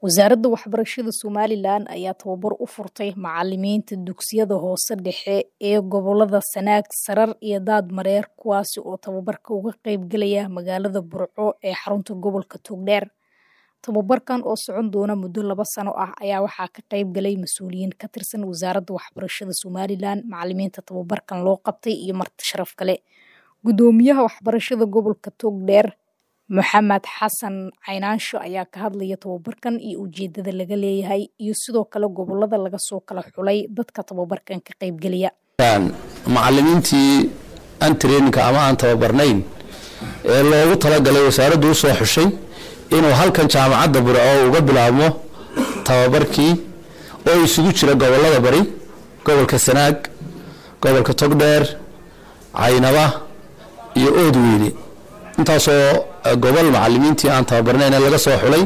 Wasaaradda Waxbarashada Somalilan ayaa tababar u furtay macalimiinta dugsiyada hoose dhexe ee gobolada Sanaag, Sarar iyo Daadmareer kuwaasi oo tababarka uga qayb galaya magaalada Burco ee xarunta gobolka Togdheer. Tababarkan oo socon doona muddo laba sano ah ayaa waxaa ka qayb galay mas'uuliyiin ka tirsan Wasaaradda Waxbarashada Somalilan, macalimiinta tababarkan loo qabtay iyo marti sharaf kale. Gudoomiyaha Waxbarashada Gobolka Togdheer Maxamed Xasan Caynaansho ayaa ka hadlaya tababarkan iyo ujeedada laga leeyahay iyo sidoo kale gobolada laga soo kala xulay dadka tababarkan ka qayb galaya. macalimiintii aan traininka ama aan tababarnayn ee loogu talagalay wasaaraddu u soo xushay inuu halkan jaamacadda burco uga bilaabmo tababarkii oo isugu jira gobolada bari gobolka sanaag gobolka togdheer caynaba iyo oodweyne intaasoo gobol macalimiintii aan tababarnayn laga soo xulay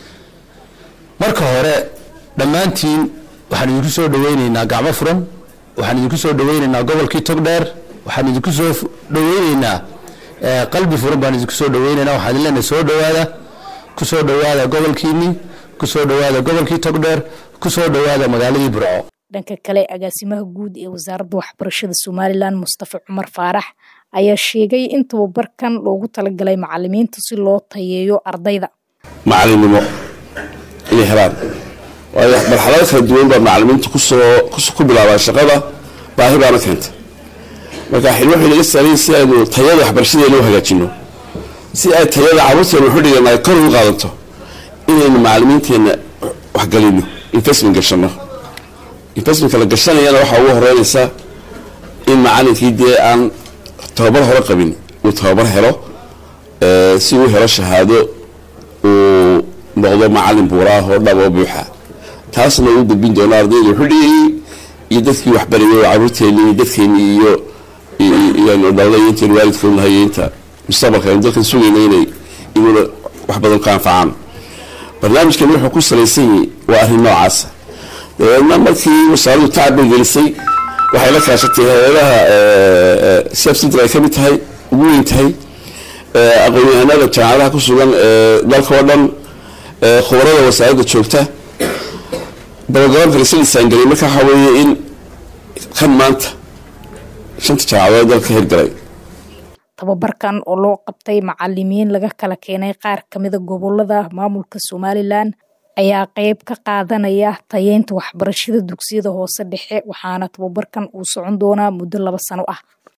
marka hore dhammaantiin waxaan idinku soo dhaweyneynaa gacmo furan waxaan idinku soo dhaweyneynaa gobolkii togdheer waxaan idinku soo dhaweyneynaa qalbi furan baan idinku soo dhaweyneynaa waxaan idin leenahay soo dhawaada ku soo dhawaada gobolkiinii ku soo dhawaada gobolkii togdheer ku soo dhawaada magaaladii burco dhanka kale agaasimaha guud ee wasaaradda waxbarashada somalilan mustafa cumar faarax ayaa sheegay in tababarkan loogu talagalay macalimiinta si loo tayeeyo ardayda macalinimo inay helaan waayo marxalado kala duwan baa macalimiinta kusoo ku bilaabaan shaqada baahi baana keenta marka xilmo waxay naga saaran si aynu tayada waxbarashadeena u hagaajino si ay tayada carruurteena waxu dhigan ay kor ugu qaadanto inaynu macalimiinteenna waxgelino investment gashano investmentka la gashanayana waxaa ugu horeynaysa in macalinkii dee aan tababar hore qabin uu tababar helo si uu helo shahaado uu noqdo macalin buuraah oo dhab oo buuxa taasna uu gudbin doono ardayda wuxuu dhigayay iyo dadkii waxbarayay oo caruurteeni iyo dadkeeni iyo iyanu dhalnay intayn waalidka unahay inta mustaqbalka aynu dalkan sugayna inay iguna wax badan ka anfacaan barnaamijkan wuxuu ku salaysan yahay waa arrin noocaasa dabeedna markii wasaaraddu tacab bay gelisay waxay la kaashatay hay-adaha safsidr ay ka mid tahay ugu weyn tahay aqoon-yahanada jaamacadaha ku sugan dalka oo dhan khubarada wasaaradda joogta dabagabaanka lasla disaangeliyay marka waxaa weeye in kan maanta shanta jaamacadood dalka hirgalay tababarkan oo loo qabtay macalimiin laga kala keenay qaar kamida gobolada maamulka somalilan ayaa qayb ka qaadanaya tayeynta waxbarashada dugsiyada hoose dhexe waxaana tababarkan uu socon doonaa muddo laba sano ah